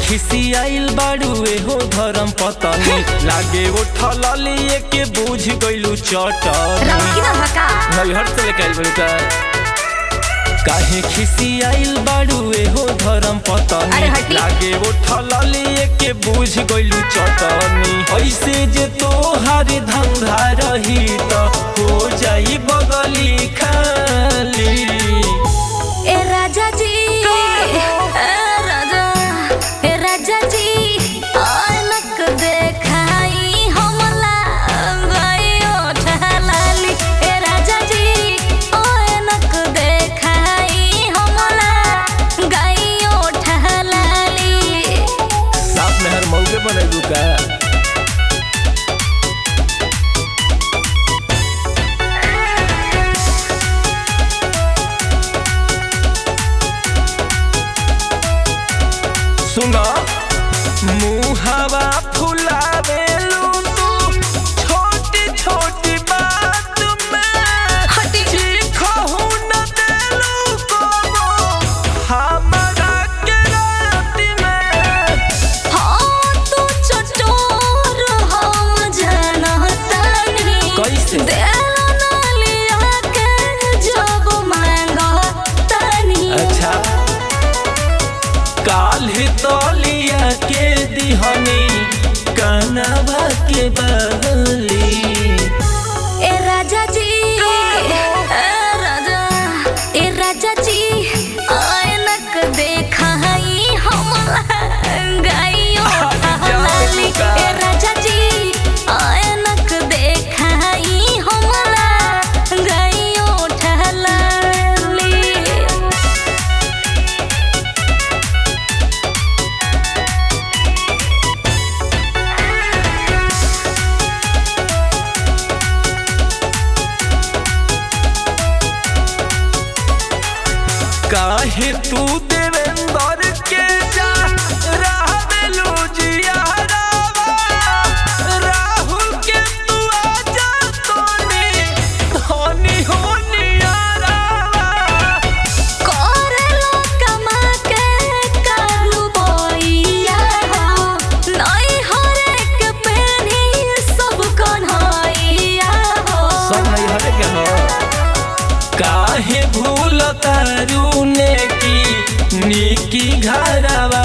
खिसियाइल बाड़ुए हो धर्म पतनी लागे वो ठलिए के बुझ गइलू चटनी रौकी ना भका नैहर से लेके आइल बड़ू का काहे खिसियाइल बाड़ुए हो धर्म पतनी अरे हटी। लागे वो ठलिए के बुझ गइलू चटनी ऐसे जे तोहार धंधा रही त हो जाई बगली खाली ए राजा जी ए राजा ए राजा जी आनक देखाई हमला गयो ठहलाली ए राजा जी आनक देखाई हमला गयो ठहलाली साफ में हर मौके बनेलू का सुना मुहावा फुलावेलू तू छोटी छोटी बात में हटी। चीखहू न देलू कोनो हमरा के रात में हाँ तू चटोर हम जानतानी कैसे? देला ना लिया के जब मांगतानी अच्छा काल्हि तलिया के दिहनी कनवा के बगली ए राजा जी ए राजा ए राजा जी आयनक देखाई हमला गाइयो हलाली ए राजा जी आयनक देखाई हमला गाइयो ठहलाली काहे तू देवेंद्र के जा रहबेलू जियारावा राहुल के तू आजा तोनी धनी होनी यारावा करेलो कमा के कालू बोइया हो नई हरेक पेनी सब कन्हैया हो सब नहीं हरे के हो काहे भूल तारू ने की नीकी घरवा